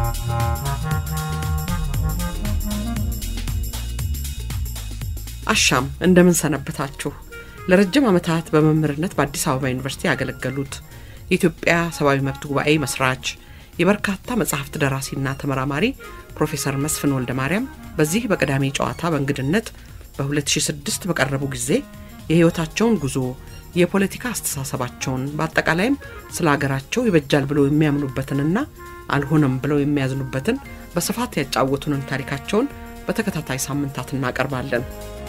አሻም እንደምን ሰነበታችሁ። ለረጅም ዓመታት በመምህርነት በአዲስ አበባ ዩኒቨርሲቲ ያገለገሉት የኢትዮጵያ ሰብአዊ መብት ጉባኤ መስራች የበርካታ መጽሐፍት ደራሲና ተመራማሪ ፕሮፌሰር መስፍን ወልደ ማርያም በዚህ በቅዳሜ ጨዋታ በእንግድነት በ2006 በቀረቡ ጊዜ የሕይወታቸውን ጉዞ የፖለቲካ አስተሳሰባቸውን በአጠቃላይም ስለ ሀገራቸው ይበጃል ብለው የሚያምኑበትንና አልሆነም ብለው የሚያዝኑበትን በስፋት ያጫወቱንን ታሪካቸውን በተከታታይ ሳምንታት እናቀርባለን።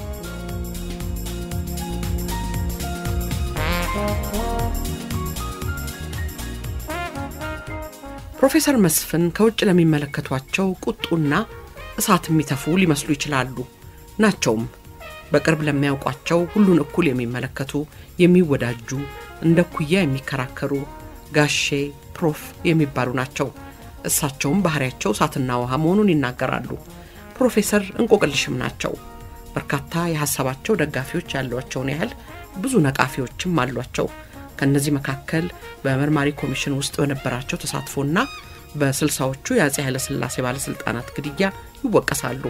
ፕሮፌሰር መስፍን ከውጭ ለሚመለከቷቸው ቁጡና እሳት የሚተፉ ሊመስሉ ይችላሉ። ናቸውም። በቅርብ ለሚያውቋቸው ሁሉን እኩል የሚመለከቱ፣ የሚወዳጁ፣ እንደ ኩያ የሚከራከሩ ጋሼ ፕሮፍ የሚባሉ ናቸው። እሳቸውም ባህሪያቸው እሳትና ውሃ መሆኑን ይናገራሉ። ፕሮፌሰር እንቆቅልሽም ናቸው። በርካታ የሀሳባቸው ደጋፊዎች ያሏቸውን ያህል ብዙ ነቃፊዎችም አሏቸው። ከእነዚህ መካከል በመርማሪ ኮሚሽን ውስጥ በነበራቸው ተሳትፎና በስልሳዎቹ የአጼ ኃይለሥላሴ ባለሥልጣናት ግድያ ይወቀሳሉ።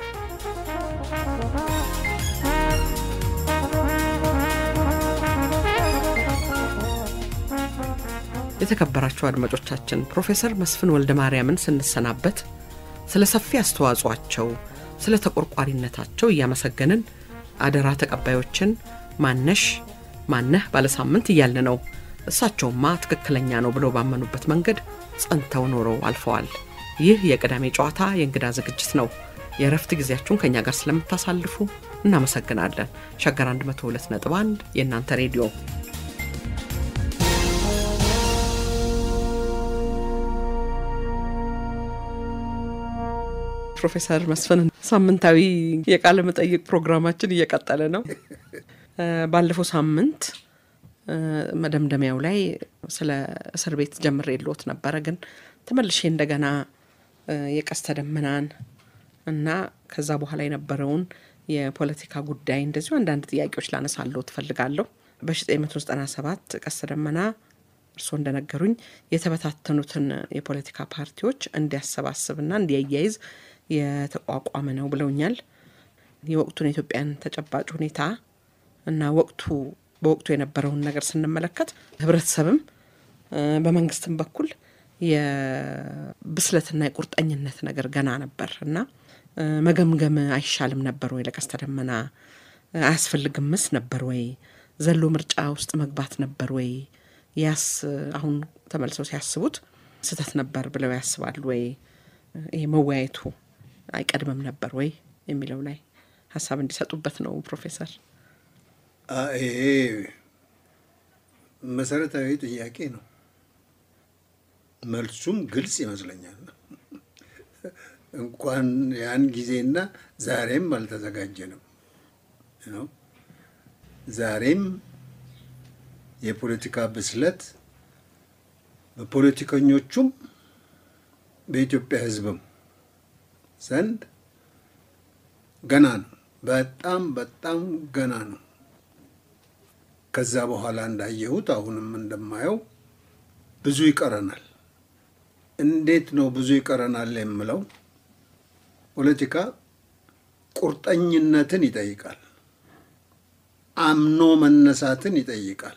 የተከበራቸው አድማጮቻችን ፕሮፌሰር መስፍን ወልደ ማርያምን ስንሰናበት ስለ ሰፊ አስተዋጽኦአቸው፣ ስለ ተቆርቋሪነታቸው እያመሰገንን አደራ ተቀባዮችን ማነሽ ማነህ ባለሳምንት እያልን ነው። እሳቸውማ ትክክለኛ ነው ብለው ባመኑበት መንገድ ጸንተው ኖረው አልፈዋል። ይህ የቅዳሜ ጨዋታ የእንግዳ ዝግጅት ነው። የእረፍት ጊዜያችሁን ከእኛ ጋር ስለምታሳልፉ እናመሰግናለን። ሸገር 102.1 የእናንተ ሬዲዮ ፕሮፌሰር መስፍን ሳምንታዊ የቃለ መጠይቅ ፕሮግራማችን እየቀጠለ ነው። ባለፈው ሳምንት መደምደሚያው ላይ ስለ እስር ቤት ጀምሬ የለዎት ነበረ፣ ግን ተመልሼ እንደገና የቀስተ ደመናን እና ከዛ በኋላ የነበረውን የፖለቲካ ጉዳይ እንደዚሁ አንዳንድ ጥያቄዎች ላነሳለሁ ትፈልጋለሁ። በ1997 ቀስተ ደመና እርስዎ እንደነገሩኝ የተበታተኑትን የፖለቲካ ፓርቲዎች እንዲያሰባስብና እንዲያያይዝ የተቋቋመ ነው ብለውኛል። የወቅቱን የኢትዮጵያን ተጨባጭ ሁኔታ እና ወቅቱ በወቅቱ የነበረውን ነገር ስንመለከት ህብረተሰብም በመንግስትም በኩል የብስለትና የቁርጠኝነት ነገር ገና ነበር እና መገምገም አይሻልም ነበር ወይ? ለቀስተ ደመና አያስፈልግምስ ነበር ወይ? ዘሎ ምርጫ ውስጥ መግባት ነበር ወይ? ያስ አሁን ተመልሰው ሲያስቡት ስህተት ነበር ብለው ያስባሉ ወይ? ይሄ መወያየቱ አይቀድምም ነበር ወይ የሚለው ላይ ሀሳብ እንዲሰጡበት ነው ፕሮፌሰር። ይሄ መሰረታዊ ጥያቄ ነው። መልሱም ግልጽ ይመስለኛል። እንኳን ያን ጊዜና ዛሬም አልተዘጋጀንም ነው። ዛሬም የፖለቲካ ብስለት በፖለቲከኞቹም በኢትዮጵያ ሕዝብም ዘንድ ገና ነው። በጣም በጣም ገና ነው። ከዛ በኋላ እንዳየሁት አሁንም እንደማየው ብዙ ይቀረናል። እንዴት ነው ብዙ ይቀረናል የምለው? ፖለቲካ ቁርጠኝነትን ይጠይቃል። አምኖ መነሳትን ይጠይቃል።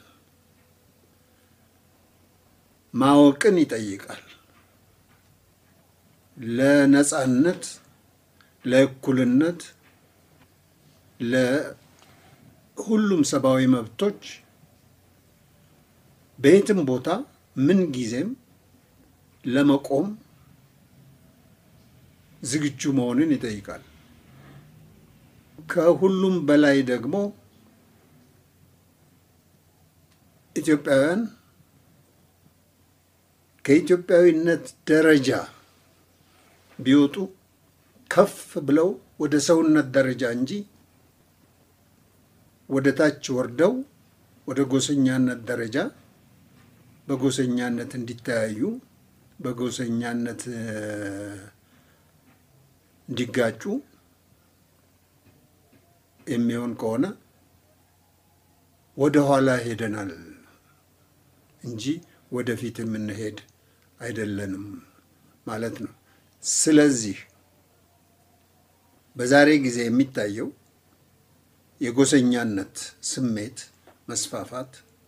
ማወቅን ይጠይቃል። ለነጻነት፣ ለእኩልነት፣ ለሁሉም ሰብአዊ መብቶች በየትም ቦታ ምን ጊዜም ለመቆም ዝግጁ መሆንን ይጠይቃል። ከሁሉም በላይ ደግሞ ኢትዮጵያውያን ከኢትዮጵያዊነት ደረጃ ቢወጡ ከፍ ብለው ወደ ሰውነት ደረጃ እንጂ ወደ ታች ወርደው ወደ ጎሰኛነት ደረጃ በጎሰኛነት እንዲተያዩ በጎሰኛነት እንዲጋጩ የሚሆን ከሆነ ወደ ኋላ ሄደናል እንጂ ወደፊት የምንሄድ አይደለንም ማለት ነው። ስለዚህ በዛሬ ጊዜ የሚታየው የጎሰኛነት ስሜት መስፋፋት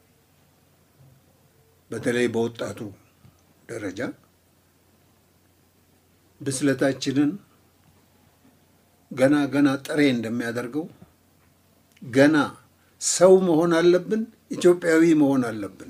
በተለይ በወጣቱ ደረጃ ብስለታችንን ገና ገና ጥሬ እንደሚያደርገው ገና ሰው መሆን አለብን፣ ኢትዮጵያዊ መሆን አለብን።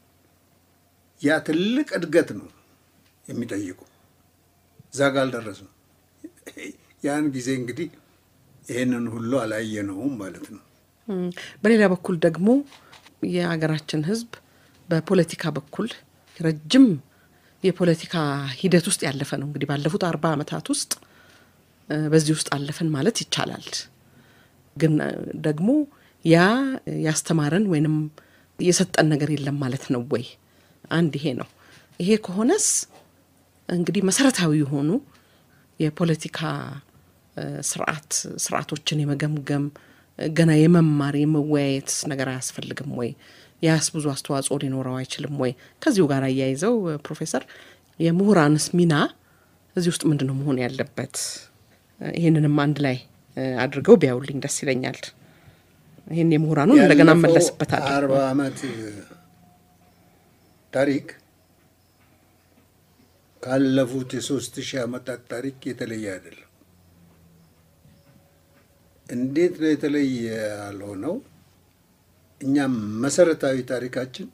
ያ ትልቅ እድገት ነው የሚጠይቁ። እዛ ጋ አልደረስንም። ያን ጊዜ እንግዲህ ይህንን ሁሉ አላየነውም ማለት ነው። በሌላ በኩል ደግሞ የሀገራችን ሕዝብ በፖለቲካ በኩል ረጅም የፖለቲካ ሂደት ውስጥ ያለፈ ነው። እንግዲህ ባለፉት አርባ ዓመታት ውስጥ በዚህ ውስጥ አለፈን ማለት ይቻላል። ግን ደግሞ ያ ያስተማረን ወይንም የሰጠን ነገር የለም ማለት ነው ወይ? አንድ ይሄ ነው። ይሄ ከሆነስ እንግዲህ መሰረታዊ የሆኑ የፖለቲካ ስርዓት ስርዓቶችን የመገምገም ገና የመማር የመወያየት ነገር አያስፈልግም ወይ? ያስ ብዙ አስተዋጽኦ ሊኖረው አይችልም ወይ? ከዚሁ ጋር አያይዘው ፕሮፌሰር የምሁራንስ ሚና እዚህ ውስጥ ምንድን ነው መሆን ያለበት? ይህንንም አንድ ላይ አድርገው ቢያውልኝ ደስ ይለኛል። ይህን የምሁራኑን እንደገና መለስበታል። አርባ ዓመት ታሪክ ካለፉት የሶስት ሺህ ዓመታት ታሪክ የተለየ አይደለም። እንዴት ነው የተለየ ያልሆነው? እኛም መሰረታዊ ታሪካችን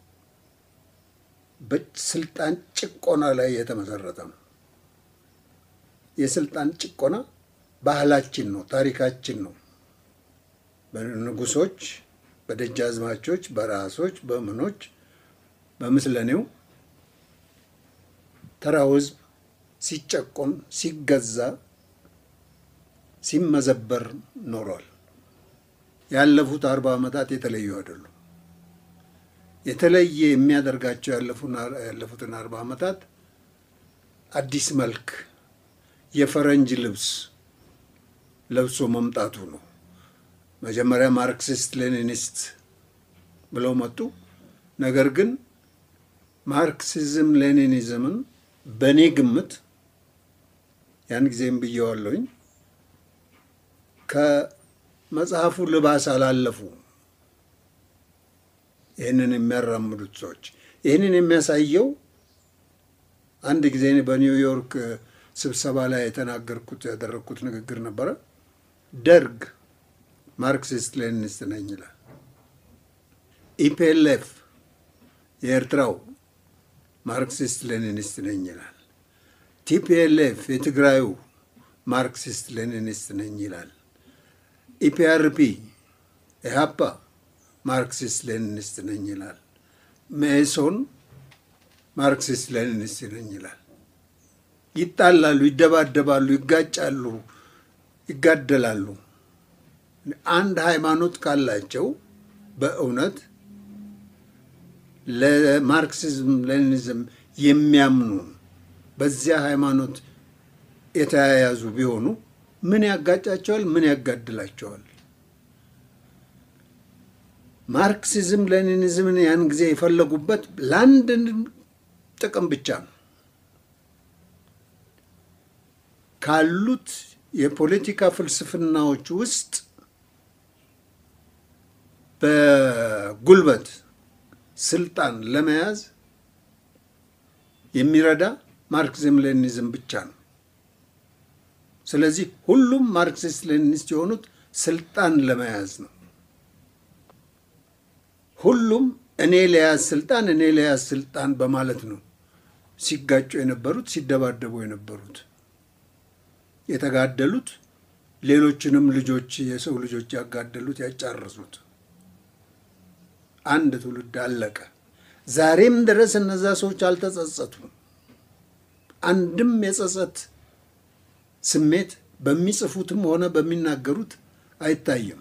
በስልጣን ጭቆና ላይ የተመሰረተ ነው። የስልጣን ጭቆና ባህላችን ነው፣ ታሪካችን ነው። በንጉሶች፣ በደጃዝማቾች፣ በራሶች፣ በምኖች፣ በምስለኔው ተራው ሕዝብ ሲጨቆን፣ ሲገዛ፣ ሲመዘበር ኖሯል። ያለፉት አርባ ዓመታት የተለዩ አይደሉም። የተለየ የሚያደርጋቸው ያለፉትን አርባ ዓመታት አዲስ መልክ የፈረንጅ ልብስ ለብሶ መምጣቱ ነው። መጀመሪያ ማርክሲስት ሌኒኒስት ብለው መጡ። ነገር ግን ማርክሲዝም ሌኒኒዝምን በእኔ ግምት ያን ጊዜም ብየዋለሁኝ ከመጽሐፉ ልባስ አላለፉ። ይህንን የሚያራምዱት ሰዎች ይህንን የሚያሳየው አንድ ጊዜ በኒውዮርክ ስብሰባ ላይ የተናገርኩት ያደረግኩት ንግግር ነበረ። ደርግ ማርክሲስት ሌኒኒስት ነኝ ይላል። ኢፒኤልኤፍ የኤርትራው ማርክሲስት ሌኒኒስት ነኝ ይላል። ቲፒኤልኤፍ የትግራዩ ማርክሲስት ሌኒኒስት ነኝ ይላል። ኢፒአርፒ ኢህአፓ ማርክሲስት ሌኒኒስት ነኝ ይላል። መኢሶን ማርክሲስት ሌኒኒስት ነኝ ይላል። ይጣላሉ፣ ይደባደባሉ፣ ይጋጫሉ፣ ይጋደላሉ። አንድ ሃይማኖት ካላቸው በእውነት ለማርክሲዝም ሌኒኒዝም የሚያምኑ በዚያ ሃይማኖት የተያያዙ ቢሆኑ ምን ያጋጫቸዋል? ምን ያጋድላቸዋል? ማርክሲዝም ሌኒኒዝምን ያን ጊዜ የፈለጉበት ለአንድ ጥቅም ብቻ ነው። ካሉት የፖለቲካ ፍልስፍናዎች ውስጥ በጉልበት ስልጣን ለመያዝ የሚረዳ ማርክሲዝም ሌኒኒዝም ብቻ ነው። ስለዚህ ሁሉም ማርክሲስት ሌኒኒስት የሆኑት ስልጣን ለመያዝ ነው። ሁሉም እኔ ለያዝ ስልጣን እኔ ለያዝ ስልጣን በማለት ነው ሲጋጩ የነበሩት ሲደባደቡ የነበሩት የተጋደሉት ሌሎችንም ልጆች የሰው ልጆች ያጋደሉት ያጫረሱት። አንድ ትውልድ አለቀ። ዛሬም ድረስ እነዛ ሰዎች አልተጸጸቱም። አንድም የጸጸት ስሜት በሚጽፉትም ሆነ በሚናገሩት አይታይም።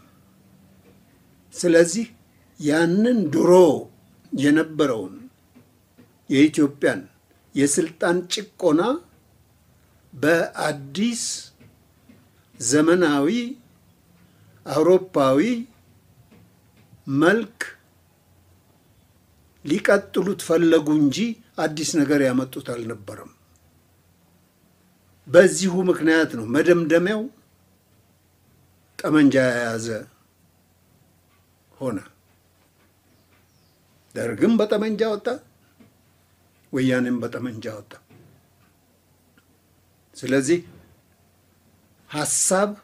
ስለዚህ ያንን ድሮ የነበረውን የኢትዮጵያን የስልጣን ጭቆና በአዲስ ዘመናዊ አውሮፓዊ መልክ ሊቀጥሉት ፈለጉ እንጂ አዲስ ነገር ያመጡት አልነበረም። በዚሁ ምክንያት ነው መደምደሚያው ጠመንጃ የያዘ ሆነ። ደርግም በጠመንጃ ወጣ፣ ወያኔም በጠመንጃ ወጣ። ስለዚህ ሀሳብ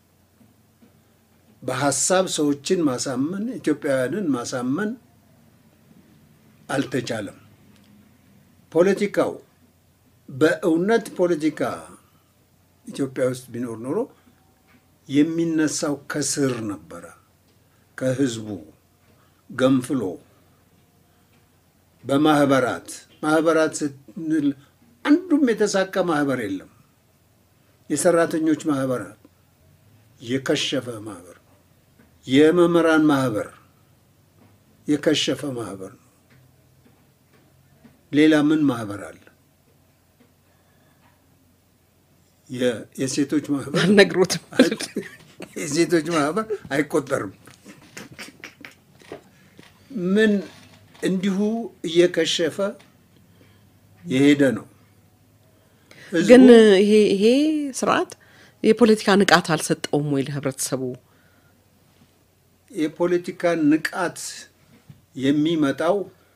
በሀሳብ ሰዎችን ማሳመን ኢትዮጵያውያንን ማሳመን አልተቻለም። ፖለቲካው በእውነት ፖለቲካ ኢትዮጵያ ውስጥ ቢኖር ኖሮ የሚነሳው ከስር ነበረ፣ ከህዝቡ ገንፍሎ በማህበራት ማህበራት ስንል አንዱም የተሳካ ማህበር የለም። የሰራተኞች ማህበራት የከሸፈ ማህበር፣ የመምህራን ማህበር የከሸፈ ማህበር ነው። ሌላ ምን ማህበር አለ? የሴቶች ማህበር አልነግሮትም። የሴቶች ማህበር አይቆጠርም። ምን እንዲሁ እየከሸፈ የሄደ ነው። ግን ይሄ ይሄ ስርዓት የፖለቲካ ንቃት አልሰጠውም ወይ ለህብረተሰቡ? የፖለቲካ ንቃት የሚመጣው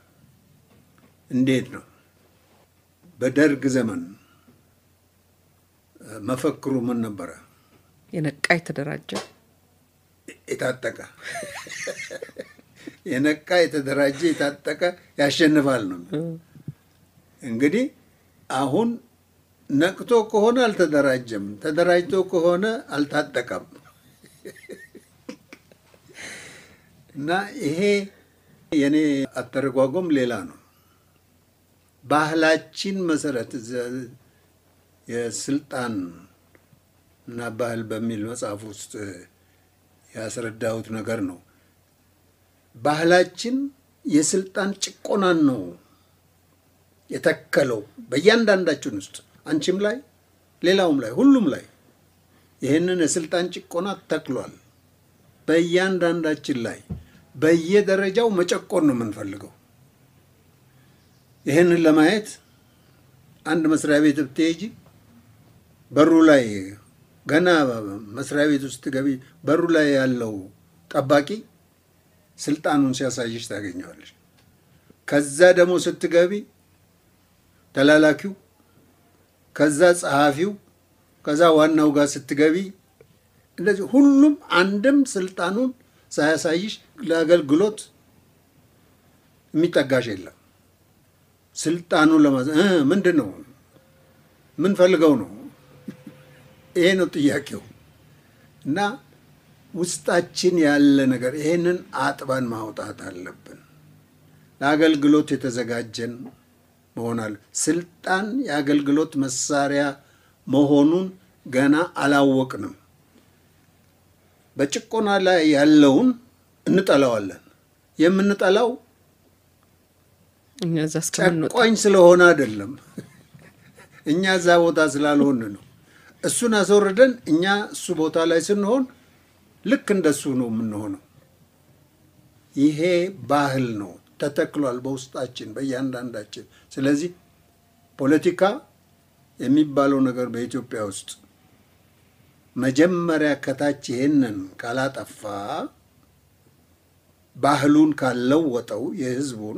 እንዴት ነው? በደርግ ዘመን መፈክሩ ምን ነበረ? የነቃ የተደራጀ የታጠቀ የነቃ የተደራጀ የታጠቀ ያሸንፋል ነው። እንግዲህ አሁን ነቅቶ ከሆነ አልተደራጀም፣ ተደራጅቶ ከሆነ አልታጠቀም። እና ይሄ የኔ አተረጓጎም ሌላ ነው። ባህላችን መሰረት የስልጣን እና ባህል በሚል መጽሐፍ ውስጥ ያስረዳሁት ነገር ነው። ባህላችን የስልጣን ጭቆናን ነው የተከለው በእያንዳንዳችን ውስጥ አንቺም ላይ ሌላውም ላይ ሁሉም ላይ ይህንን የስልጣን ጭቆና ተክሏል። በእያንዳንዳችን ላይ በየደረጃው መጨቆን ነው የምንፈልገው። ይህንን ለማየት አንድ መስሪያ ቤት ብትሄጂ በሩ ላይ ገና መስሪያ ቤት ውስጥ ገቢ በሩ ላይ ያለው ጠባቂ ስልጣኑን ሲያሳይሽ ታገኘዋለሽ። ከዛ ደግሞ ስትገቢ ተላላኪው፣ ከዛ ጸሐፊው፣ ከዛ ዋናው ጋር ስትገቢ እንደዚህ ሁሉም አንድም ስልጣኑን ሳያሳይሽ ለአገልግሎት የሚጠጋሽ የለም። ስልጣኑን ለማ ምንድን ነው ምን ፈልገው ነው? ይሄ ነው ጥያቄው። እና ውስጣችን ያለ ነገር ይሄንን አጥበን ማውጣት አለብን። ለአገልግሎት የተዘጋጀን መሆናል። ስልጣን የአገልግሎት መሳሪያ መሆኑን ገና አላወቅንም። በጭቆና ላይ ያለውን እንጠላዋለን። የምንጠላው እኛ እዛ እስከምንወጣ ጨቋኝ ስለሆነ አይደለም፣ እኛ እዛ ቦታ ስላልሆን ነው። እሱን አስወርደን እኛ እሱ ቦታ ላይ ስንሆን ልክ እንደሱ ነው የምንሆነው። ይሄ ባህል ነው ተተክሏል በውስጣችን በእያንዳንዳችን። ስለዚህ ፖለቲካ የሚባለው ነገር በኢትዮጵያ ውስጥ መጀመሪያ ከታች ይሄንን ካላጠፋ ባህሉን ካልለወጠው የሕዝቡን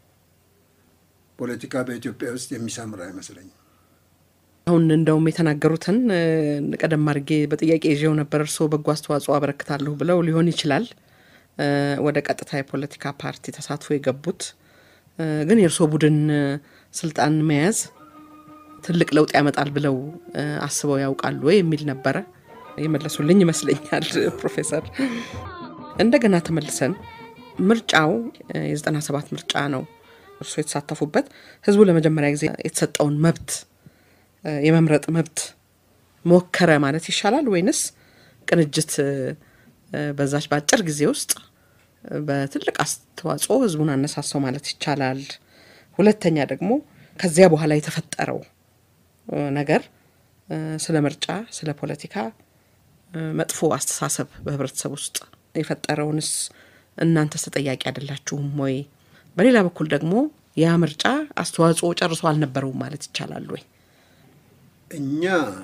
ፖለቲካ በኢትዮጵያ ውስጥ የሚሰምር አይመስለኝም። አሁን እንደውም የተናገሩትን ቀደም አድርጌ በጥያቄ ይዤው ነበር። እርስዎ በጎ አስተዋጽኦ አበረክታለሁ ብለው ሊሆን ይችላል ወደ ቀጥታ የፖለቲካ ፓርቲ ተሳትፎ የገቡት ግን የእርስዎ ቡድን ስልጣን መያዝ ትልቅ ለውጥ ያመጣል ብለው አስበው ያውቃሉ ወይ የሚል ነበረ። የመለሱልኝ ይመስለኛል ፕሮፌሰር። እንደገና ተመልሰን ምርጫው የዘጠና ሰባት ምርጫ ነው እርስዎ የተሳተፉበት። ህዝቡ ለመጀመሪያ ጊዜ የተሰጠውን መብት የመምረጥ መብት ሞከረ ማለት ይሻላል ወይንስ ቅንጅት በዛች በአጭር ጊዜ ውስጥ በትልቅ አስተዋጽኦ ህዝቡን አነሳሳው ማለት ይቻላል? ሁለተኛ ደግሞ ከዚያ በኋላ የተፈጠረው ነገር ስለ ምርጫ፣ ስለ ፖለቲካ መጥፎ አስተሳሰብ በህብረተሰብ ውስጥ የፈጠረውንስ እናንተስ ተጠያቂ አይደላችሁም ወይ? በሌላ በኩል ደግሞ ያ ምርጫ አስተዋጽኦ ጨርሶ አልነበረውም ማለት ይቻላል ወይ? እኛ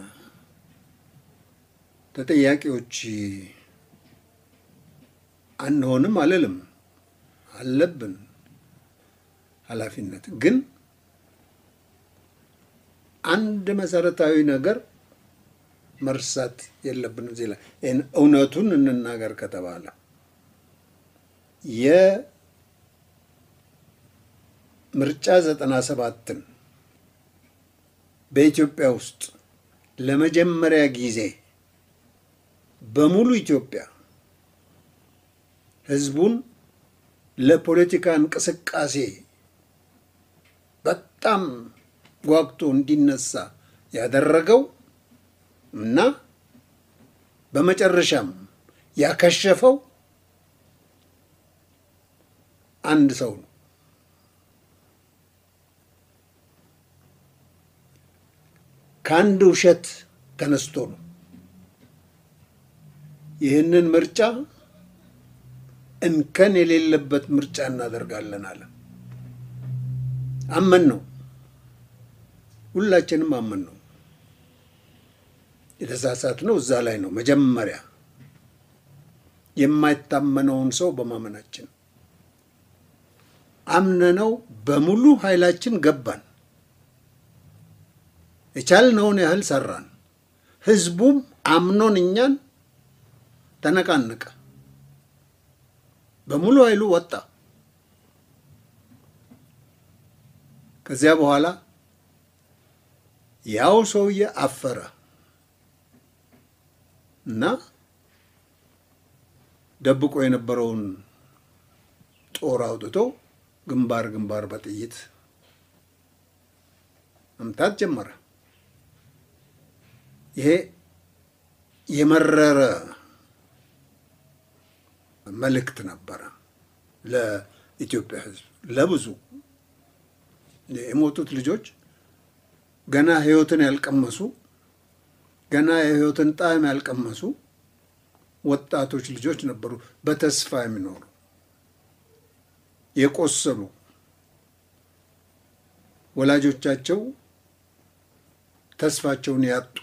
ተጠያቂዎች አንሆንም አልልም፣ አለብን ኃላፊነት። ግን አንድ መሰረታዊ ነገር መርሳት የለብን እዚህ ላይ እውነቱን እንናገር ከተባለ የምርጫ ዘጠና ሰባትን በኢትዮጵያ ውስጥ ለመጀመሪያ ጊዜ በሙሉ ኢትዮጵያ ህዝቡን ለፖለቲካ እንቅስቃሴ በጣም ጓግቶ እንዲነሳ ያደረገው እና በመጨረሻም ያከሸፈው አንድ ሰው ነው። ከአንድ ውሸት ተነስቶ ነው ይህንን ምርጫ እንከን የሌለበት ምርጫ እናደርጋለን አለ። አመን ነው፣ ሁላችንም አመን ነው። የተሳሳት ነው እዛ ላይ ነው መጀመሪያ የማይታመነውን ሰው በማመናችን አምነነው በሙሉ ኃይላችን ገባን። የቻልነውን ያህል ሰራን። ህዝቡም አምኖን እኛን ተነቃነቀ። በሙሉ ኃይሉ ወጣ። ከዚያ በኋላ ያው ሰውዬ አፈረ እና ደብቆ የነበረውን ጦር አውጥቶ ግንባር ግንባር በጥይት መምታት ጀመረ። ይሄ የመረረ መልእክት ነበረ ለኢትዮጵያ ሕዝብ ለብዙ የሞቱት ልጆች ገና ሕይወትን ያልቀመሱ ገና የሕይወትን ጣዕም ያልቀመሱ ወጣቶች ልጆች ነበሩ። በተስፋ የሚኖሩ የቆሰሉ ወላጆቻቸው ተስፋቸውን ያጡ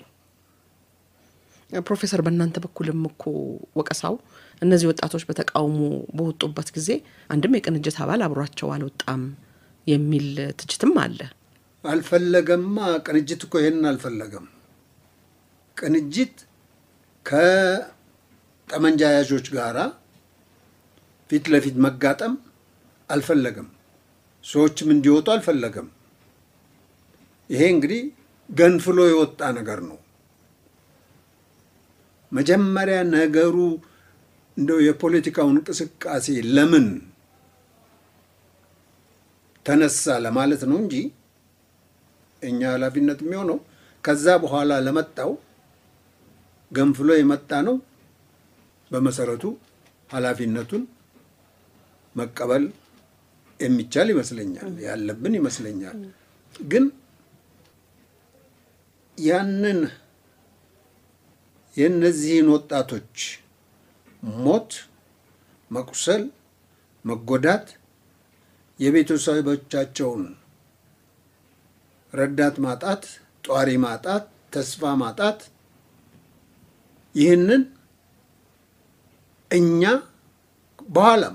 ፕሮፌሰር በእናንተ በኩልም እኮ ወቀሳው እነዚህ ወጣቶች በተቃውሞ በወጡበት ጊዜ አንድም የቅንጅት አባል አብሯቸው አልወጣም የሚል ትችትም አለ። አልፈለገማ። ቅንጅት እኮ ይሄንን አልፈለገም። ቅንጅት ከጠመንጃ ያዦች ጋራ ፊት ለፊት መጋጠም አልፈለገም። ሰዎችም እንዲወጡ አልፈለገም። ይሄ እንግዲህ ገንፍሎ የወጣ ነገር ነው። መጀመሪያ ነገሩ እንደው የፖለቲካው እንቅስቃሴ ለምን ተነሳ ለማለት ነው እንጂ እኛ ኃላፊነት የሚሆነው ከዛ በኋላ ለመጣው ገንፍሎ የመጣ ነው። በመሰረቱ ኃላፊነቱን መቀበል የሚቻል ይመስለኛል፣ ያለብን ይመስለኛል። ግን ያንን የእነዚህን ወጣቶች ሞት፣ መቁሰል፣ መጎዳት የቤተሰቦቻቸውን ረዳት ማጣት፣ ጧሪ ማጣት፣ ተስፋ ማጣት ይህንን እኛ በኋላም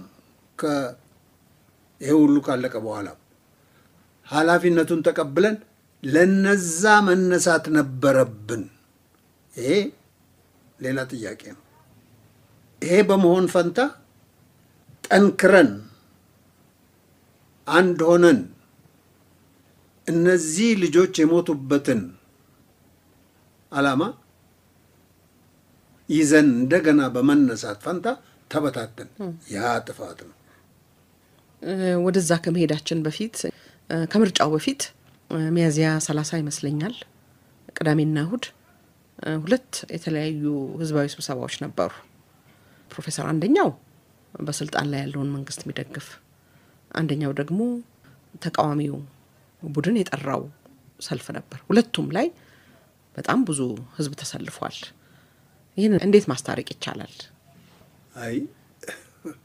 ይሄ ሁሉ ካለቀ በኋላም ኃላፊነቱን ተቀብለን ለነዛ መነሳት ነበረብን። ይሄ ሌላ ጥያቄ ነው። ይሄ በመሆን ፈንታ ጠንክረን አንድ ሆነን እነዚህ ልጆች የሞቱበትን ዓላማ ይዘን እንደገና በመነሳት ፈንታ ተበታተን፣ ያ ጥፋት ነው። ወደዛ ከመሄዳችን በፊት ከምርጫው በፊት ሚያዝያ ሰላሳ ይመስለኛል ቅዳሜና እሁድ ሁለት የተለያዩ ህዝባዊ ስብሰባዎች ነበሩ። ፕሮፌሰር አንደኛው በስልጣን ላይ ያለውን መንግስት የሚደግፍ አንደኛው ደግሞ ተቃዋሚው ቡድን የጠራው ሰልፍ ነበር። ሁለቱም ላይ በጣም ብዙ ህዝብ ተሰልፏል። ይህን እንዴት ማስታረቅ ይቻላል? አይ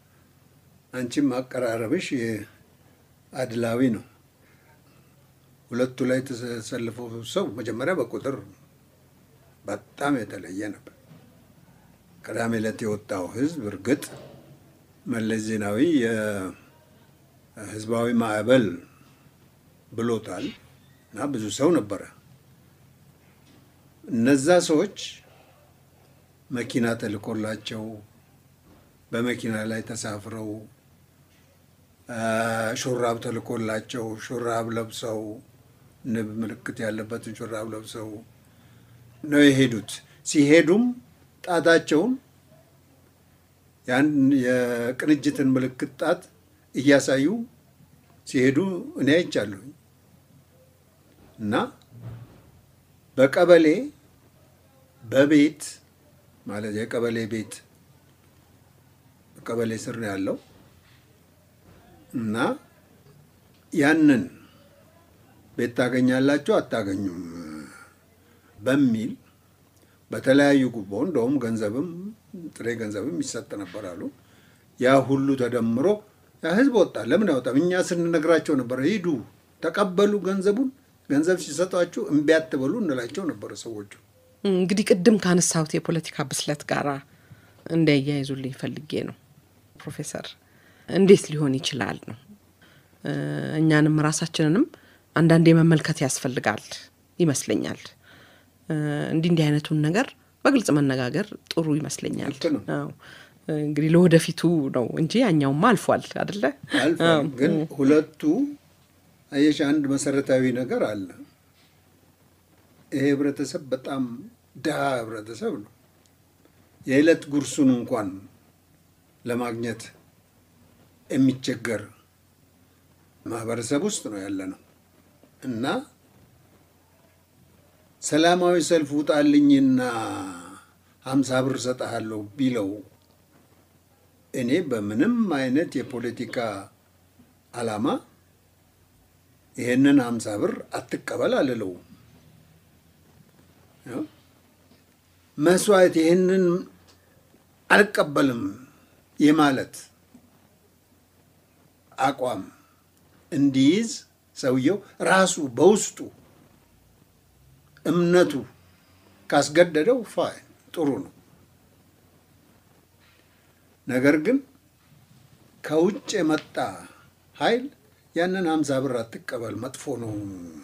አንቺም አቀራረብሽ አድላዊ ነው። ሁለቱ ላይ የተሰለፈው ሰው መጀመሪያ በቁጥር በጣም የተለየ ነበር። ቅዳሜ ዕለት የወጣው ህዝብ እርግጥ መለስ ዜናዊ የህዝባዊ ማዕበል ብሎታል እና ብዙ ሰው ነበረ። እነዛ ሰዎች መኪና ተልኮላቸው በመኪና ላይ ተሳፍረው ሹራብ ተልኮላቸው ሹራብ ለብሰው ንብ ምልክት ያለበትን ሹራብ ለብሰው ነው የሄዱት። ሲሄዱም ጣታቸውን ያን የቅንጅትን ምልክት ጣት እያሳዩ ሲሄዱ እኔ አይቻለሁ እና በቀበሌ በቤት ማለት የቀበሌ ቤት ቀበሌ ስር ነው ያለው እና ያንን ቤት ታገኛላችሁ አታገኙም በሚል በተለያዩ ጉቦ እንደውም ገንዘብም ጥሬ ገንዘብም ይሰጥ ነበር አሉ። ያ ሁሉ ተደምሮ ያ ህዝብ ወጣ። ለምን አይወጣም? እኛ ስንነግራቸው ነበር፣ ሂዱ ተቀበሉ ገንዘቡን። ገንዘብ ሲሰጧችሁ እምቢ አትበሉ እንላቸው ነበረ ሰዎቹ። እንግዲህ ቅድም ካነሳሁት የፖለቲካ ብስለት ጋራ እንዲያያይዙልኝ ፈልጌ ነው ፕሮፌሰር እንዴት ሊሆን ይችላል ነው እኛንም ራሳችንንም አንዳንዴ መመልከት ያስፈልጋል ይመስለኛል። እንዲህ እንዲህ አይነቱን ነገር በግልጽ መነጋገር ጥሩ ይመስለኛል። ልክ ነው። አዎ እንግዲህ ለወደፊቱ ነው እንጂ ያኛውማ አልፏል አደለ? አልፏል። ግን ሁለቱ አየሽ፣ አንድ መሰረታዊ ነገር አለ። ይሄ ህብረተሰብ በጣም ድሃ ህብረተሰብ ነው። የዕለት ጉርሱን እንኳን ለማግኘት የሚቸገር ማህበረሰብ ውስጥ ነው ያለ ነው እና ሰላማዊ ሰልፍ ውጣልኝና ሀምሳ ብር እሰጥሃለሁ ቢለው እኔ በምንም አይነት የፖለቲካ ዓላማ ይሄንን ሀምሳ ብር አትቀበል አልለው። መስዋዕት ይህንን አልቀበልም የማለት አቋም እንዲይዝ ሰውየው ራሱ በውስጡ እምነቱ ካስገደደው ፋይን ጥሩ ነው። ነገር ግን ከውጭ የመጣ ኃይል ያንን ሀምሳ ብር አትቀበል መጥፎ ነው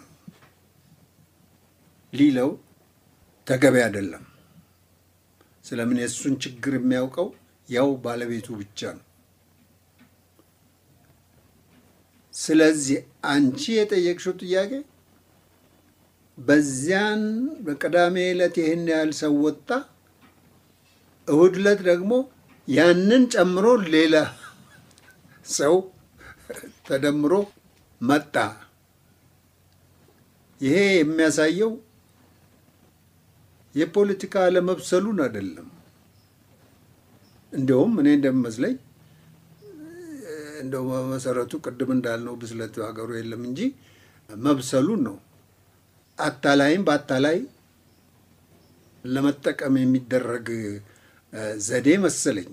ሊለው ተገቢ አይደለም። ስለምን የእሱን ችግር የሚያውቀው ያው ባለቤቱ ብቻ ነው። ስለዚህ አንቺ የጠየቅሽው ጥያቄ በዚያን በቅዳሜ ዕለት ይህን ያህል ሰው ወጣ፣ እሁድ ዕለት ደግሞ ያንን ጨምሮ ሌላ ሰው ተደምሮ መጣ። ይሄ የሚያሳየው የፖለቲካ አለመብሰሉን አይደለም። እንዲያውም እኔ እንደሚመስለኝ እንደው በመሰረቱ ቅድም እንዳልነው ብስለት ሀገሩ የለም እንጂ መብሰሉን ነው። አታላይም በአታላይ ለመጠቀም የሚደረግ ዘዴ መሰለኝ።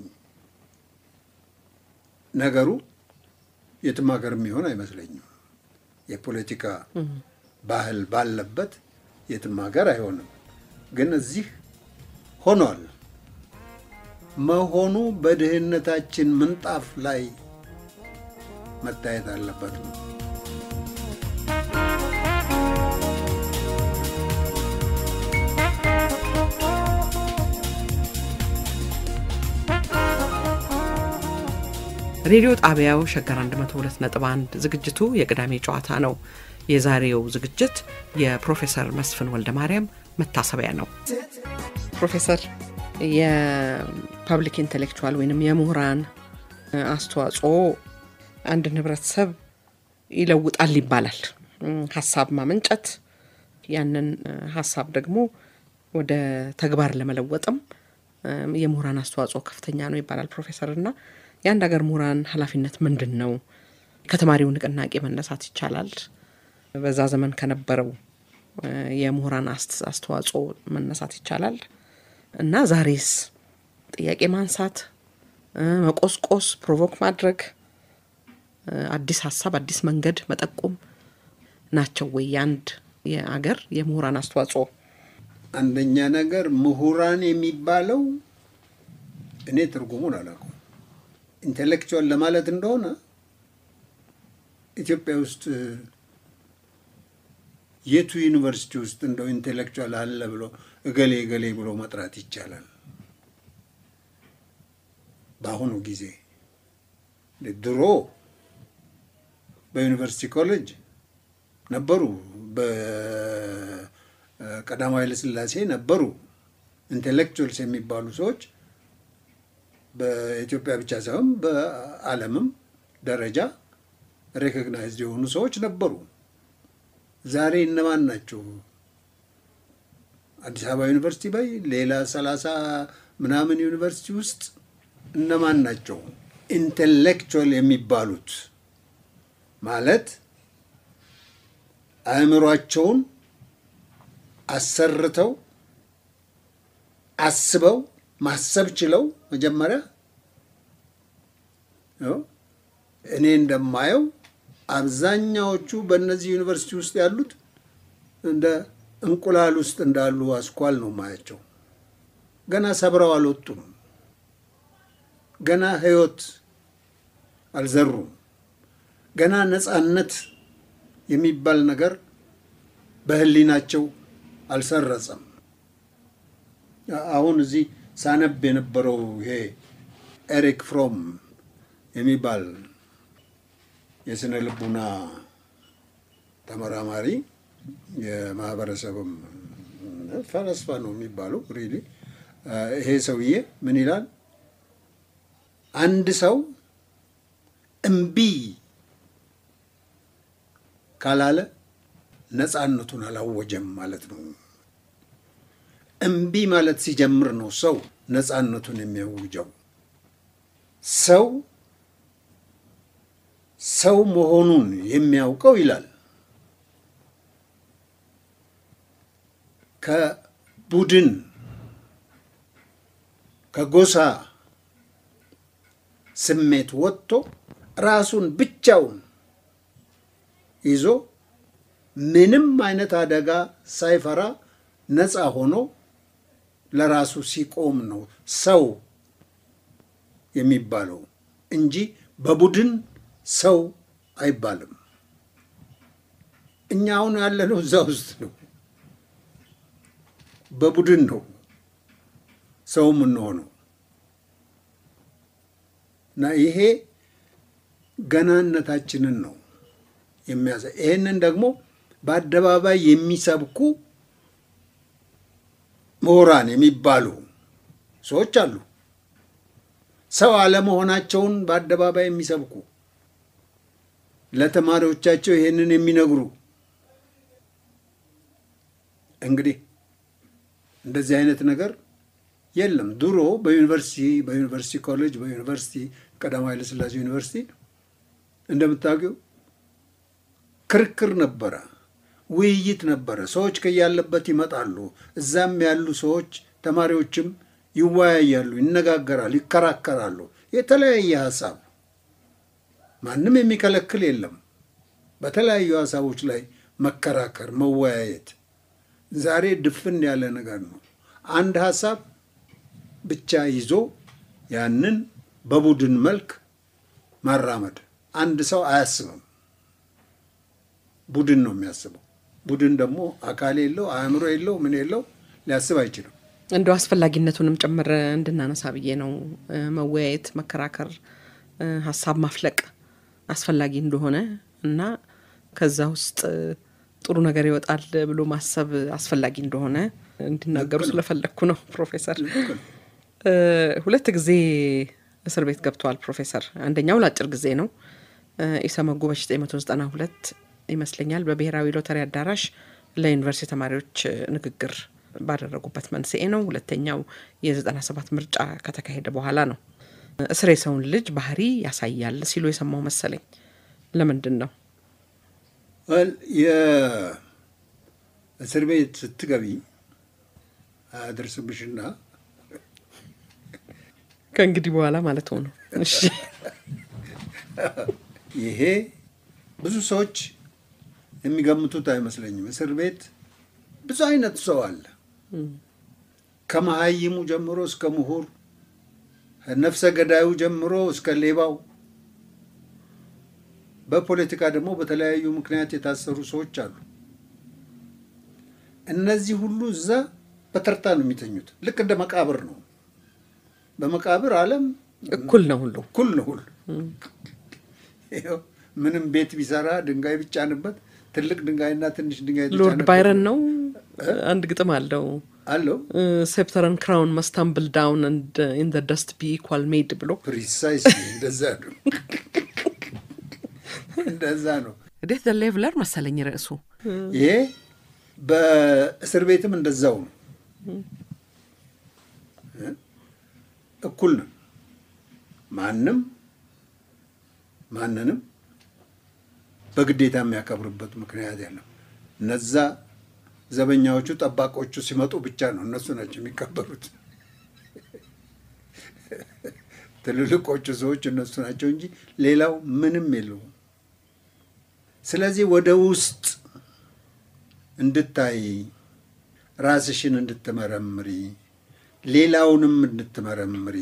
ነገሩ የትም ሀገር የሚሆን አይመስለኝም። የፖለቲካ ባህል ባለበት የትም ሀገር አይሆንም። ግን እዚህ ሆኗል። መሆኑ በድህነታችን ምንጣፍ ላይ መታየት አለበት ነው። ሬዲዮ ጣቢያው ሸገር 102.1 ዝግጅቱ የቅዳሜ ጨዋታ ነው። የዛሬው ዝግጅት የፕሮፌሰር መስፍን ወልደ ማርያም መታሰቢያ ነው። ፕሮፌሰር የፐብሊክ ኢንቴሌክቹዋል ወይንም የምሁራን አስተዋጽኦ አንድን ህብረተሰብ ይለውጣል ይባላል። ሀሳብ ማመንጨት፣ ያንን ሀሳብ ደግሞ ወደ ተግባር ለመለወጥም የምሁራን አስተዋጽኦ ከፍተኛ ነው ይባላል ፕሮፌሰር እና የአንድ ሀገር ምሁራን ኃላፊነት ምንድን ነው? ከተማሪው ንቅናቄ መነሳት ይቻላል። በዛ ዘመን ከነበረው የምሁራን አስተዋጽኦ መነሳት ይቻላል እና ዛሬስ ጥያቄ ማንሳት፣ መቆስቆስ፣ ፕሮቮክ ማድረግ፣ አዲስ ሀሳብ፣ አዲስ መንገድ መጠቆም ናቸው ወይ የአንድ የአገር የምሁራን አስተዋጽኦ? አንደኛ ነገር ምሁራን የሚባለው እኔ ትርጉሙን አላውቀውም። ኢንቴሌክቹዋል ለማለት እንደሆነ ኢትዮጵያ ውስጥ የቱ ዩኒቨርሲቲ ውስጥ እንደው ኢንቴሌክቹዋል አለ ብሎ እገሌ እገሌ ብሎ መጥራት ይቻላል? በአሁኑ ጊዜ ድሮ በዩኒቨርሲቲ ኮሌጅ ነበሩ፣ በቀዳማዊ ኃይለ ሥላሴ ነበሩ ኢንቴሌክቹዋልስ የሚባሉ ሰዎች በኢትዮጵያ ብቻ ሳይሆን በዓለምም ደረጃ ሬኮግናይዝድ የሆኑ ሰዎች ነበሩ። ዛሬ እነማን ናቸው? አዲስ አበባ ዩኒቨርሲቲ በይ ሌላ ሰላሳ ምናምን ዩኒቨርሲቲ ውስጥ እነማን ናቸው ኢንቴሌክቹዋል የሚባሉት? ማለት አእምሯቸውን አሰርተው አስበው ማሰብ ችለው መጀመሪያ እኔ እንደማየው አብዛኛዎቹ በእነዚህ ዩኒቨርሲቲ ውስጥ ያሉት እንደ እንቁላል ውስጥ እንዳሉ አስኳል ነው ማያቸው። ገና ሰብረው አልወጡም። ገና ሕይወት አልዘሩም። ገና ነፃነት የሚባል ነገር በሕሊናቸው አልሰረጸም። አሁን እዚህ ሳነብ የነበረው ይሄ ኤሪክ ፍሮም የሚባል የስነ ልቡና ተመራማሪ የማህበረሰብም ፈለስፋ ነው የሚባለው። ሪሊ ይሄ ሰውዬ ምን ይላል? አንድ ሰው እምቢ ካላለ ነፃነቱን አላወጀም ማለት ነው። እምቢ ማለት ሲጀምር ነው ሰው ነፃነቱን የሚያውጀው። ሰው ሰው መሆኑን የሚያውቀው ይላል ከቡድን ከጎሳ ስሜት ወጥቶ ራሱን ብቻውን ይዞ ምንም አይነት አደጋ ሳይፈራ ነፃ ሆኖ ለራሱ ሲቆም ነው ሰው የሚባለው እንጂ በቡድን ሰው አይባልም። እኛ አሁን ያለነው እዛ ውስጥ ነው። በቡድን ነው ሰው የምንሆነው እና ይሄ ገናነታችንን ነው የሚያሳይ። ይህንን ደግሞ በአደባባይ የሚሰብኩ ምሁራን የሚባሉ ሰዎች አሉ። ሰው አለመሆናቸውን በአደባባይ የሚሰብኩ ለተማሪዎቻቸው ይሄንን የሚነግሩ እንግዲህ እንደዚህ አይነት ነገር የለም። ድሮ በዩኒቨርሲቲ በዩኒቨርሲቲ ኮሌጅ በዩኒቨርሲቲ ቀዳማዊ ኃይለ ሥላሴ ዩኒቨርሲቲ እንደምታውቂው ክርክር ነበረ፣ ውይይት ነበረ። ሰዎች ከያለበት ይመጣሉ። እዛም ያሉ ሰዎች ተማሪዎችም ይወያያሉ፣ ይነጋገራሉ፣ ይከራከራሉ። የተለያየ ሀሳብ ማንም የሚከለክል የለም። በተለያዩ ሀሳቦች ላይ መከራከር፣ መወያየት ዛሬ ድፍን ያለ ነገር ነው። አንድ ሀሳብ ብቻ ይዞ ያንን በቡድን መልክ ማራመድ አንድ ሰው አያስብም። ቡድን ነው የሚያስበው። ቡድን ደግሞ አካል የለው አእምሮ የለው ምን የለው ሊያስብ አይችልም። እንደው አስፈላጊነቱንም ጭምር እንድናነሳ ብዬ ነው። መወያየት፣ መከራከር፣ ሀሳብ ማፍለቅ አስፈላጊ እንደሆነ እና ከዛ ውስጥ ጥሩ ነገር ይወጣል ብሎ ማሰብ አስፈላጊ እንደሆነ እንዲናገሩ ስለፈለግኩ ነው። ፕሮፌሰር ሁለት ጊዜ እስር ቤት ገብተዋል ፕሮፌሰር። አንደኛው ለአጭር ጊዜ ነው። ኢሰመጉ በ1992 ይመስለኛል በብሔራዊ ሎተሪ አዳራሽ ለዩኒቨርሲቲ ተማሪዎች ንግግር ባደረጉበት መንስኤ ነው። ሁለተኛው የ97 ምርጫ ከተካሄደ በኋላ ነው። እስር የሰውን ልጅ ባህሪ ያሳያል ሲሉ የሰማው መሰለኝ። ለምንድን ነው የእስር ቤት ስትገቢ አያደርስብሽና ከእንግዲህ በኋላ ማለት ሆነ። እሺ ይሄ ብዙ ሰዎች የሚገምቱት አይመስለኝም። እስር ቤት ብዙ አይነት ሰው አለ። ከመሀይሙ ጀምሮ እስከ ምሁር፣ ነፍሰ ገዳዩ ጀምሮ እስከ ሌባው፣ በፖለቲካ ደግሞ በተለያዩ ምክንያት የታሰሩ ሰዎች አሉ። እነዚህ ሁሉ እዛ በተርታ ነው የሚተኙት። ልክ እንደ መቃብር ነው። በመቃብር ዓለም እኩል ነው ሁሉ እኩል ነው ሁሉ። ይኸው ምንም ቤት ቢሰራ ድንጋይ ቢጫንበት ትልቅ ድንጋይና ትንሽ ድንጋይ ሎርድ የተጫነበት ባይረን ነው አንድ ግጥም አለው አለው ሴፕተርን ክራውን መስታምብል ዳውን ኢን ደ ደስት ቢ ኢኳል ሜድ ብሎ ፕሪሳይስ እንደዛ ነው እንደዛ ነው። ዴት ዘ ሌቭለር መሰለኝ ርዕሱ። ይሄ በእስር ቤትም እንደዛው ነው። እኩል ነው። ማንም ማንንም በግዴታ የሚያከብርበት ምክንያት የለም። እነዛ ዘበኛዎቹ ጠባቆቹ ሲመጡ ብቻ ነው እነሱ ናቸው የሚከበሩት። ትልልቆቹ ሰዎች እነሱ ናቸው እንጂ ሌላው ምንም የለውም። ስለዚህ ወደ ውስጥ እንድታይ ራስሽን እንድትመረምሪ ሌላውንም እንድትመረምሪ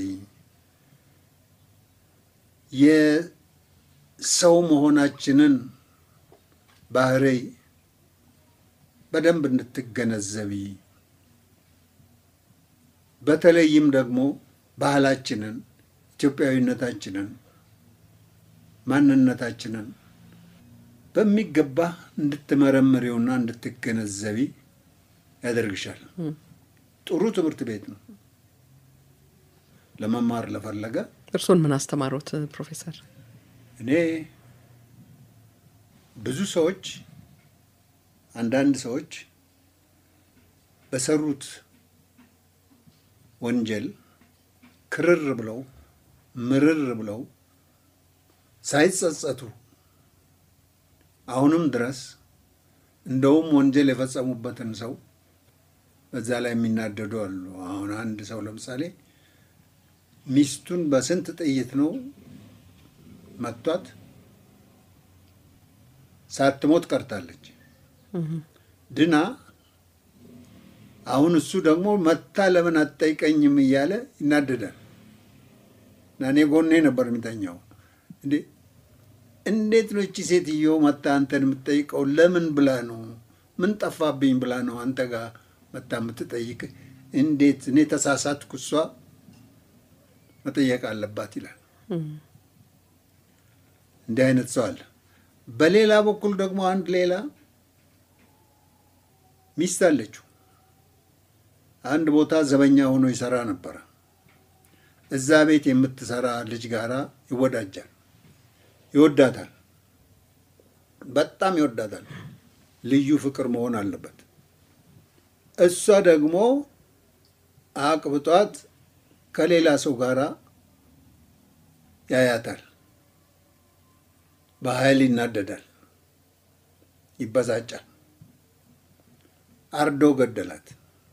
የሰው መሆናችንን ባህሪ በደንብ እንድትገነዘቢ በተለይም ደግሞ ባህላችንን፣ ኢትዮጵያዊነታችንን፣ ማንነታችንን በሚገባ እንድትመረምሪውና እንድትገነዘቢ ያደርግሻል። ጥሩ ትምህርት ቤት ነው ለመማር ለፈለገ። እርስዎን ምን አስተማሩት ፕሮፌሰር? እኔ ብዙ ሰዎች አንዳንድ ሰዎች በሰሩት ወንጀል ክርር ብለው ምርር ብለው ሳይጸጸቱ አሁንም ድረስ እንደውም ወንጀል የፈጸሙበትን ሰው በዛ ላይ የሚናደዱ አሉ። አሁን አንድ ሰው ለምሳሌ ሚስቱን በስንት ጥይት ነው መቷት፣ ሳትሞት ቀርታለች ድና። አሁን እሱ ደግሞ መታ ለምን አትጠይቀኝም እያለ ይናደዳል። እና እኔ ጎኔ ነበር የሚተኛው። እንዴ እንዴት ነው እቺ ሴትዮ መታ አንተን የምትጠይቀው? ለምን ብላ ነው? ምን ጠፋብኝ ብላ ነው አንተ ጋር መታ የምትጠይቅ? እንዴት እኔ ተሳሳትኩ፣ እሷ መጠየቅ አለባት ይላል። እንዲህ አይነት ሰው አለ። በሌላ በኩል ደግሞ አንድ ሌላ ሚስት አለችው። አንድ ቦታ ዘበኛ ሆኖ ይሰራ ነበረ። እዛ ቤት የምትሰራ ልጅ ጋራ ይወዳጃል፣ ይወዳታል፣ በጣም ይወዳታል። ልዩ ፍቅር መሆን አለበት። እሷ ደግሞ አቅብጧት ከሌላ ሰው ጋራ ያያታል። በኃይል ይናደዳል፣ ይበሳጫል። አርዶ ገደላት።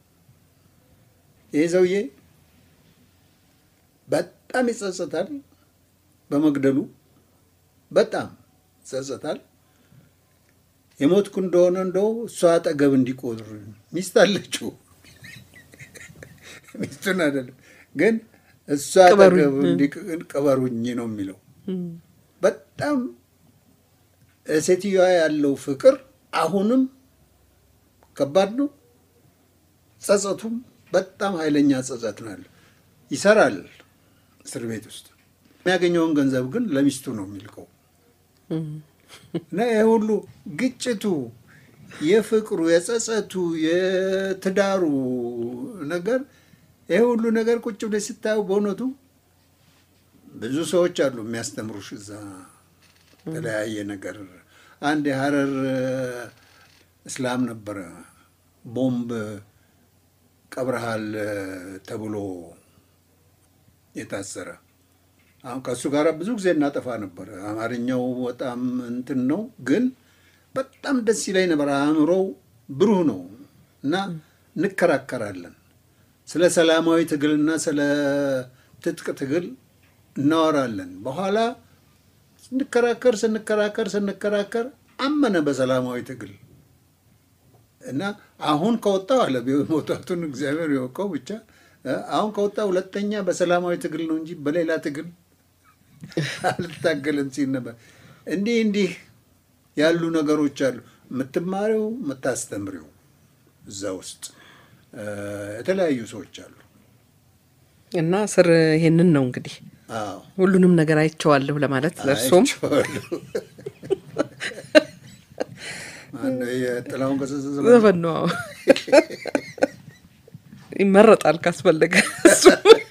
ይህ ሰውዬ በጣም ይጸጸታል በመግደሉ በጣም ይጸጸታል። የሞትኩ እንደሆነ እንደው እሷ አጠገብ እንዲቆጥር ሚስት አለችው ሚስቱን አይደለም ግን እሷ አጠገብ እንዲቀበሩኝ ነው የሚለው። በጣም ሴትዮዋ ያለው ፍቅር አሁንም ከባድ ነው። ጸጸቱም በጣም ኃይለኛ ጸጸት ነው ያለው። ይሰራል እስር ቤት ውስጥ የሚያገኘውን ገንዘብ ግን ለሚስቱ ነው የሚልቀው። እና ይህ ሁሉ ግጭቱ፣ የፍቅሩ፣ የጸጸቱ፣ የትዳሩ ነገር ይህ ሁሉ ነገር ቁጭ ብለሽ ስታየው በእውነቱ ብዙ ሰዎች አሉ የሚያስተምሩሽ እዛ የተለያየ ነገር። አንድ የሀረር እስላም ነበረ ቦምብ ቀብረሃል ተብሎ የታሰረ አሁን ከእሱ ጋር ብዙ ጊዜ እናጠፋ ነበር። አማርኛው በጣም እንትን ነው፣ ግን በጣም ደስ ይለኝ ነበር። አእምሮው ብሩህ ነው እና እንከራከራለን። ስለ ሰላማዊ ትግልና ስለ ትጥቅ ትግል እናወራለን። በኋላ ስንከራከር ስንከራከር ስንከራከር አመነ በሰላማዊ ትግል እና አሁን ከወጣው አለ መውጣቱን እግዚአብሔር የወቀው ብቻ አሁን ከወጣ ሁለተኛ በሰላማዊ ትግል ነው እንጂ በሌላ ትግል አልታገልም ሲል ነበር። እንዲህ እንዲህ ያሉ ነገሮች አሉ። የምትማሪው የምታስተምሪው እዛ ውስጥ የተለያዩ ሰዎች አሉ እና ስር ይሄንን ነው እንግዲህ አዎ ሁሉንም ነገር አይቼዋለሁ ለማለት ለእርሶም አይቼዋለሁ። ማነው የጥላሁን ገሰሰ ዘመን? ዘፈን ነው አዎ። ይመረጣል ካስፈለገ እሱ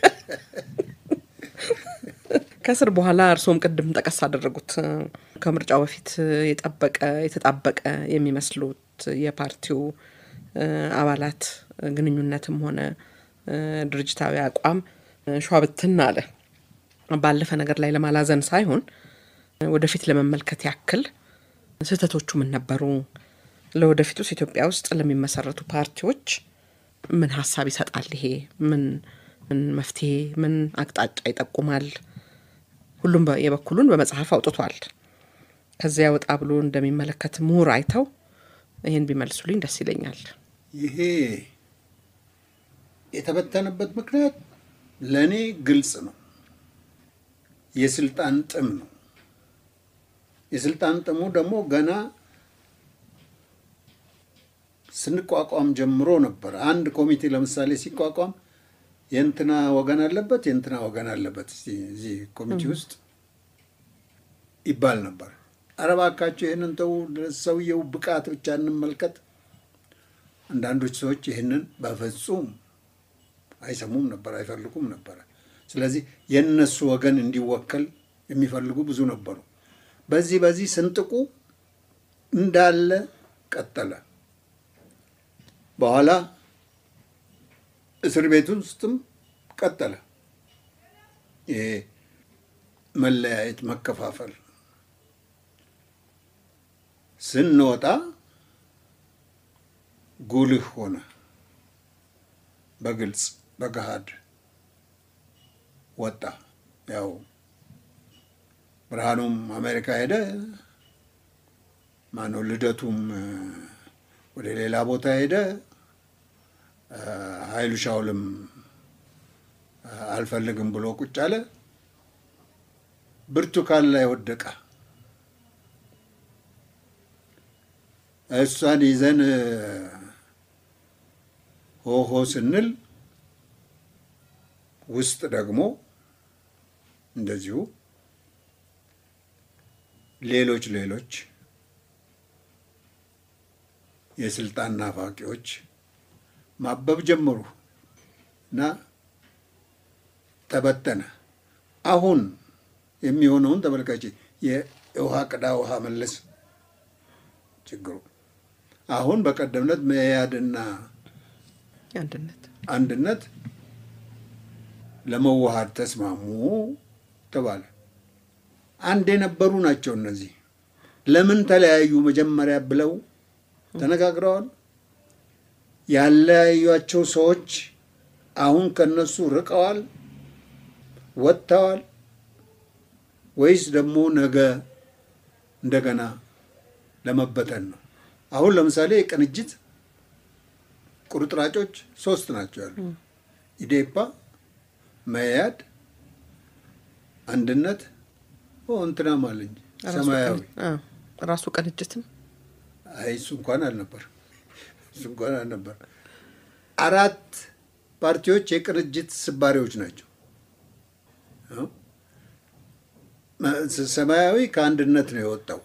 ከስር በኋላ እርሶም ቅድም ጠቀስ አደረጉት ከምርጫው በፊት የጠበቀ የተጣበቀ የሚመስሉት የፓርቲው እ፣ አባላት ግንኙነትም ሆነ እ፣ ድርጅታዊ አቋም ሸዋብትን አለ። ባለፈ ነገር ላይ ለማላዘን ሳይሆን ወደፊት ለመመልከት ያክል ስህተቶቹ ምን ነበሩ? ለወደፊቱስ ኢትዮጵያ ውስጥ ለሚመሰረቱ ፓርቲዎች ምን ሀሳብ ይሰጣል? ይሄ ምን ምን መፍትሄ ምን አቅጣጫ ይጠቁማል? ሁሉም በ- የበኩሉን በመጽሐፍ አውጥቷል። ከዚያ ወጣ ብሎ እንደሚመለከት ምሁር አይተው ይህን ቢመልሱልኝ ደስ ይለኛል። ይሄ የተበተነበት ምክንያት ለእኔ ግልጽ ነው። የስልጣን ጥም ነው። የስልጣን ጥሙ ደግሞ ገና ስንቋቋም ጀምሮ ነበር። አንድ ኮሚቴ ለምሳሌ ሲቋቋም የእንትና ወገን አለበት፣ የእንትና ወገን አለበት እስቲ እዚህ ኮሚቴ ውስጥ ይባል ነበር። ኧረ እባካችሁ ይህንን ተው፣ ሰውየው ብቃት ብቻ እንመልከት። አንዳንዶች ሰዎች ይህንን በፍጹም አይሰሙም ነበር፣ አይፈልጉም ነበረ። ስለዚህ የእነሱ ወገን እንዲወከል የሚፈልጉ ብዙ ነበሩ። በዚህ በዚህ ስንጥቁ እንዳለ ቀጠለ። በኋላ እስር ቤት ውስጥም ቀጠለ። ይሄ መለያየት፣ መከፋፈል ስንወጣ ጉልህ ሆነ። በግልጽ በገሃድ ወጣ። ያው ብርሃኑም አሜሪካ ሄደ። ማነው ልደቱም እ፣ ወደ ሌላ ቦታ ሄደ። እ፣ ኃይሉ ሻውልም እ፣ አልፈልግም ብሎ ቁጭ አለ። ብርቱካን ላይ ወደቀ። እሷን ይዘን እ፣ ሆሆ ስንል ውስጥ ደግሞ እንደዚሁ ሌሎች ሌሎች የስልጣን ናፋቂዎች ማበብ ጀመሩ እና ተበተነ። አሁን የሚሆነውን ተመልካች የውሃ ቅዳ ውሃ መለስ ችግሩ አሁን በቀደምነት መያድና አንድነት አንድነት ለመዋሃድ ተስማሙ ተባለ። አንድ የነበሩ ናቸው እነዚህ። ለምን ተለያዩ መጀመሪያ ብለው ተነጋግረዋል። ያለያዩቸው ሰዎች አሁን ከነሱ ርቀዋል፣ ወጥተዋል፣ ወይስ ደግሞ ነገ እንደገና ለመበተን ነው? አሁን ለምሳሌ የቅንጅት ቁርጥራጮች ሶስት ናቸው ያሉ ኢዴፓ፣ መያድ፣ አንድነት እንትናም አለኝ ሰማያዊ አ፣ ራሱ ቅንጅትም አይ እሱ እንኳን አልነበር፣ እሱ እንኳን አልነበር። አራት ፓርቲዎች የቅንጅት ስባሪዎች ናቸው። አዎ። መ- ሰማያዊ ከአንድነት ነው የወጣው፣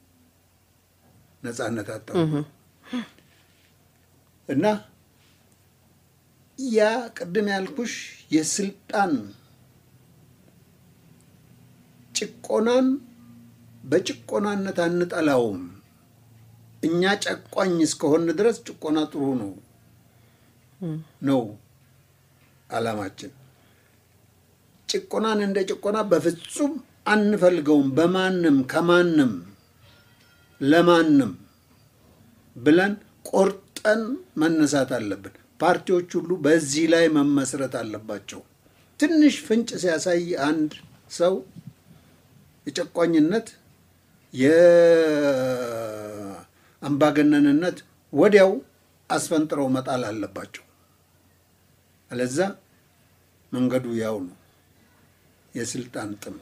ነጻነት አጣው እና ያ ቅድም ያልኩሽ የስልጣን ጭቆናን በጭቆናነት አንጠላውም። እኛ ጨቋኝ እስከሆን ድረስ ጭቆና ጥሩ ነው ነው ዓላማችን። ጭቆናን እንደ ጭቆና በፍጹም አንፈልገውም። በማንም ከማንም ለማንም ብለን ቆርጠን መነሳት አለብን። ፓርቲዎች ሁሉ በዚህ ላይ መመስረት አለባቸው። ትንሽ ፍንጭ ሲያሳይ አንድ ሰው የጨቋኝነት የአምባገነንነት ወዲያው አስፈንጥረው መጣል አለባቸው። አለዛ መንገዱ ያው ነው፣ የስልጣን ጥም።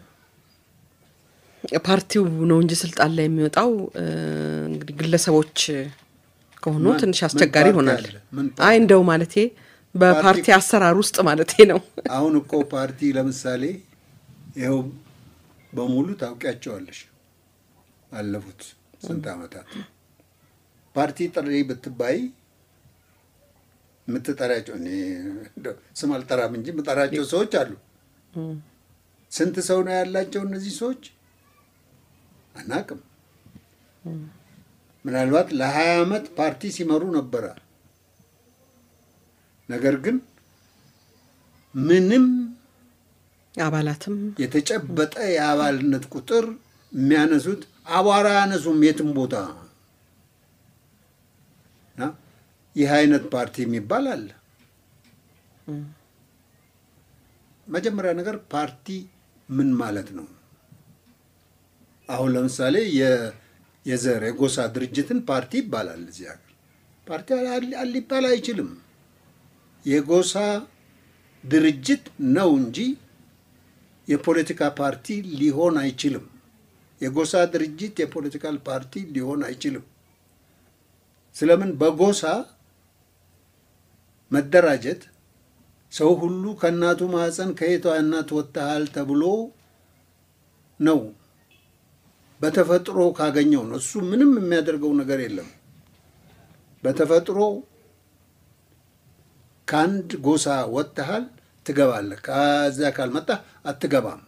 ፓርቲው ነው እንጂ ስልጣን ላይ የሚወጣው እንግዲህ ግለሰቦች ከሆኑ ማን- ትንሽ ምን አስቸጋሪ ፓርቲ ይሆናል። አለ? ምን ፓርቲ? አይ እንደው ማለቴ በፓርቲ ፓርቲ- አሰራር ውስጥ ማለቴ ነው። አሁን እኮ ፓርቲ ለምሳሌ ይኸው በሙሉ ታውቂያቸዋለሽ። አለፉት ስንት ዓመታት ፓርቲ ጥሪ ብትባይ የምትጠራቸው እኔ እንደው ስም አልጠራም እንጂ የምጠራቸው ሰዎች አሉ። ስንት ሰው ነው ያላቸው እነዚህ ሰዎች አናቅም። ምናልባት ለሀያ ዓመት ፓርቲ ሲመሩ ነበረ። ነገር ግን ምንም አባላትም የተጨበጠ የአባልነት ቁጥር የሚያነሱት አቧራ ያነሱም የትም ቦታ እና ይህ አይነት ፓርቲ የሚባል አለ። መጀመሪያ ነገር ፓርቲ ምን ማለት ነው? አሁን ለምሳሌ የ- የዘር የጎሳ ድርጅትን ፓርቲ ይባላል። እዚህ ሀገር ፓርቲ አል- አል- ሊባል አይችልም። የጎሳ ድርጅት ነው እንጂ የፖለቲካ ፓርቲ ሊሆን አይችልም። የጎሳ ድርጅት የፖለቲካል ፓርቲ ሊሆን አይችልም። ስለምን በጎሳ መደራጀት ሰው ሁሉ ከእናቱ ማህፀን ከየቷ እናት ወጥተሃል ተብሎ ነው በተፈጥሮ ካገኘው ነው። እሱ ምንም የሚያደርገው ነገር የለም። በተፈጥሮ ከአንድ ጎሳ ወጥተሃል ትገባለህ፣ ከዚያ ካልመጣህ አትገባም።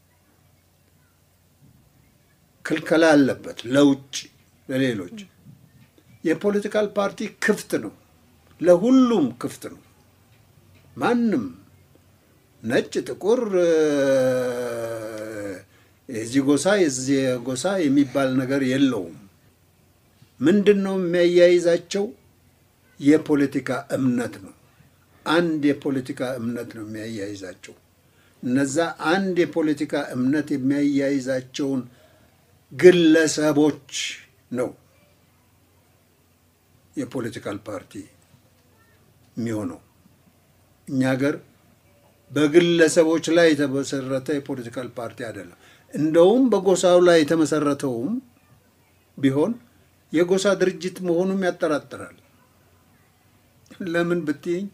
ክልከላ አለበት ለውጭ ለሌሎች። የፖለቲካል ፓርቲ ክፍት ነው፣ ለሁሉም ክፍት ነው። ማንም ነጭ፣ ጥቁር፣ የዚህ ጎሳ የዚህ ጎሳ የሚባል ነገር የለውም። ምንድን ነው የሚያያይዛቸው? የፖለቲካ እምነት ነው። አንድ የፖለቲካ እምነት ነው የሚያያይዛቸው። እነዛ አንድ የፖለቲካ እምነት የሚያያይዛቸውን ግለሰቦች ነው የፖለቲካል ፓርቲ የሚሆነው። እኛ ሀገር በግለሰቦች ላይ የተመሰረተ የፖለቲካል ፓርቲ አይደለም። እንደውም በጎሳው ላይ የተመሰረተውም ቢሆን የጎሳ ድርጅት መሆኑም ያጠራጥራል። ለምን ብትይኝ፣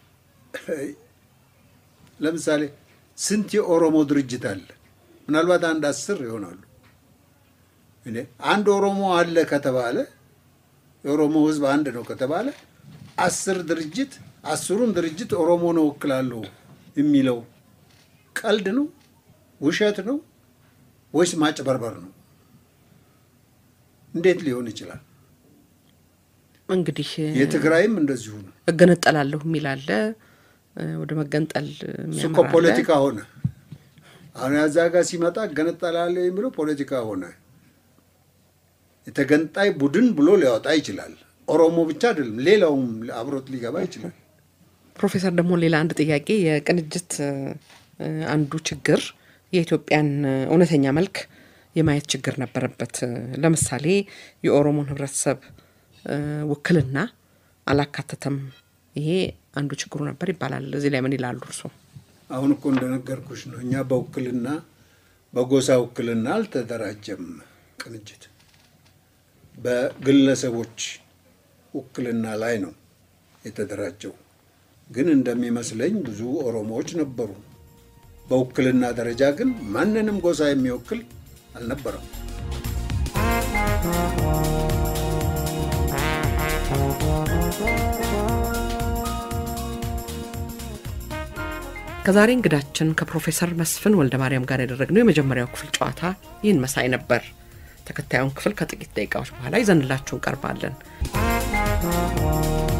ለምሳሌ ስንት የኦሮሞ ድርጅት አለ? ምናልባት አንድ አስር ይሆናሉ። እኔ አንድ ኦሮሞ አለ ከተባለ የኦሮሞ ሕዝብ አንድ ነው ከተባለ አስር ድርጅት አስሩን ድርጅት ኦሮሞ ነው እወክላለሁ የሚለው ቀልድ ነው? ውሸት ነው? ወይስ ማጭበርበር ነው? እንዴት ሊሆን ይችላል? እንግዲህ የትግራይም እንደዚሁ ነው። እገነጠላለሁ የሚል አለ፣ ወደ መገንጠል እሱ እኮ የሚያመራ አለ። ፖለቲካ ሆነ። አሁን ያዛ ጋር ሲመጣ እገነጠላለሁ የሚለው ፖለቲካ ሆነ። የተገንጣይ ቡድን ብሎ ሊያወጣ ይችላል። ኦሮሞ ብቻ አይደለም፣ ሌላውም አብሮት ሊገባ ይችላል። ፕሮፌሰር ደግሞ ሌላ አንድ ጥያቄ የቅንጅት እ፣ አንዱ ችግር የኢትዮጵያን እ፣ እውነተኛ መልክ የማየት ችግር ነበረበት። ለምሳሌ የኦሮሞን ህብረተሰብ እ፣ ውክልና አላካተተም። ይሄ አንዱ ችግሩ ነበር ይባላል። እዚህ ላይ ምን ይላሉ እርስዎ? አሁን እኮ እንደነገርኩሽ ነው። እኛ በውክልና በጎሳ ውክልና አልተደራጀም ቅንጅት በግለሰቦች ውክልና ላይ ነው የተደራጀው። ግን እንደሚመስለኝ ብዙ ኦሮሞዎች ነበሩ። በውክልና ደረጃ ግን ማንንም ጎሳ የሚወክል አልነበረም። ከዛሬ እንግዳችን ከፕሮፌሰር መስፍን ወልደ ማርያም ጋር ያደረግነው የመጀመሪያው ክፍል ጨዋታ ይህን መሳይ ነበር። ተከታዩን ክፍል ከጥቂት ደቂቃዎች በኋላ ይዘንላችሁ እንቀርባለን።